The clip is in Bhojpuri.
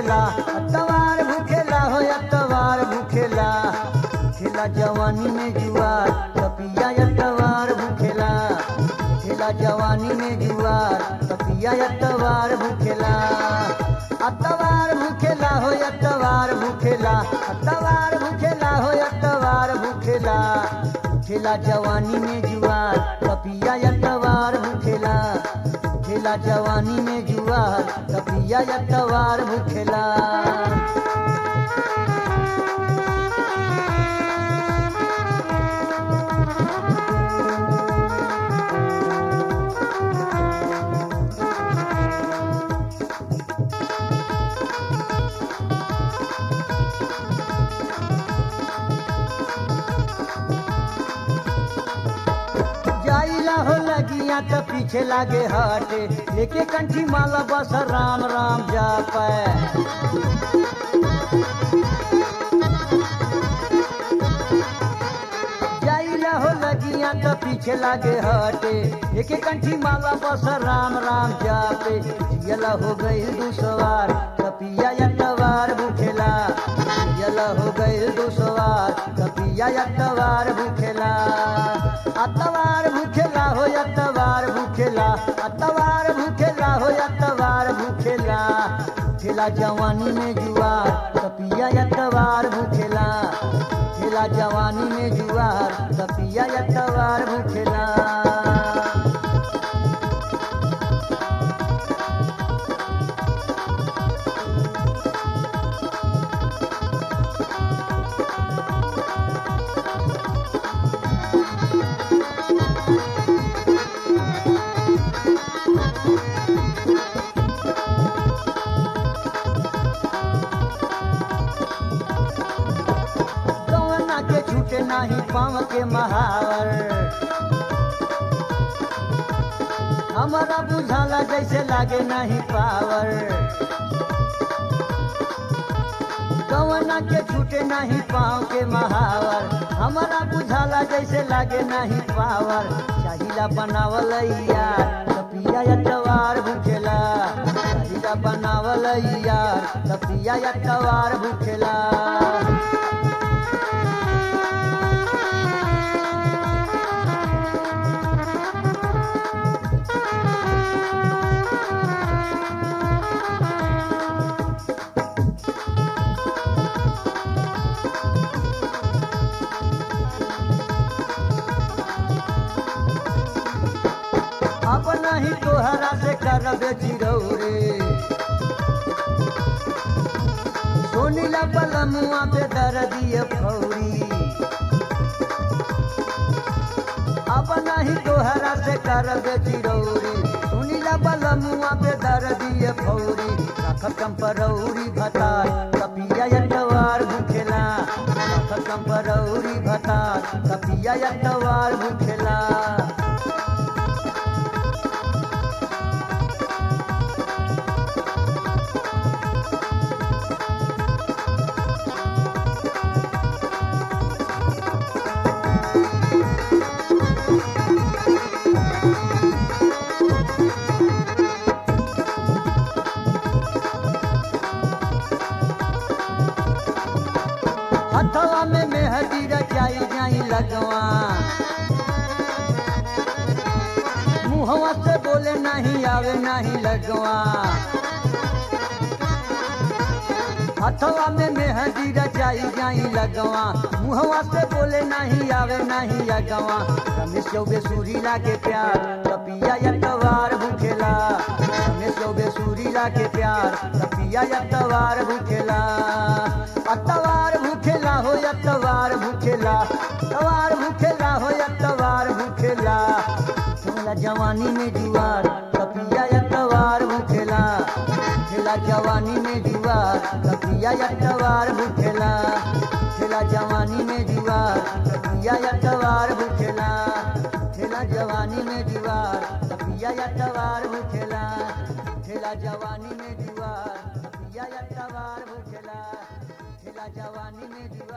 भूखेला अतवार भूखेला हो अतवार भूखेला खेला जवानी में जुआर कपिया अतवार भूखेला खेला जवानी में जुआर कपिया अतवार भूखेला अतवार भूखेला हो अतवार भूखेला अतवार भूखेला हो अतवार भूखेला खेला जवानी में जुआर कपिया अतवार भूखेला खेला जवानी में जुआर कपिया अतवार भूखेला जाइला हो लगिया तो पीछे लागे हटे लेके कंठी माला बस राम राम जा पाए जाइला हो लगिया तो पीछे लागे हटे लेके कंठी माला बस राम राम जा पे जियला हो गई दुसवार कपिया यतवार भूखेला जियला हो गई दुसवार कपिया यतवार भूखेला अतवार भूखेला हो अतवार भूखेला अतवार भूखेला हो अतवार भूखेला खेला जवानी में जुआर कपिया अतवार भूखेला खेला जवानी में जुआर कपिया अतवार भूखेला कौना के छूटे नाही पाँव के महावर हमारा बुझाला जैसे लागे नहीं पावर कौना के छूटे नहीं पाँव के महावर हमारा बुझाला जैसे लागे नहीं पावर चाहिला बनावल यार कपिया यतवार भूखेला चाहिला बनावल यार कपिया यतवार भूखेला अब नहीं तोहरा से करबे चिरौरे सोनीला बलमुआ पे दर दिए फौरी अब नहीं तोहरा से करबे चिरौरी सुनीला बलमुआ पे दर दिए फौरी रख कंपरौरी भतार कपिया यटवार भूखेला रख कंपरौरी भतार कपिया यटवार भूखेला हथवा में मेहदी रचाई जाई लगवा मुहवा से बोले नहीं आवे नहीं लगवा हथवा में मेहदी रचाई जाई लगवा मुहवा से बोले नहीं आवे नहीं लगवा रमेश चौबे सूरीला के प्यार कपिया यतवार भूखेला रमेश चौबे सूरीला के प्यार कपिया यतवार भूखेला अतवार भूखेला हो अतवार भूखेला तवार भूखेला हो अतवार भूखेला खेला जवानी में जुआर कपिया अतवार भूखेला खेला जवानी में जुआर कपिया अतवार भूखेला खेला जवानी में जुआर कपिया अतवार भूखेला खेला जवानी में जुआर कपिया अतवार भूखेला खेला जवानी में जुआर कपिया अतवार भूखेला खेला जवानी में जुआर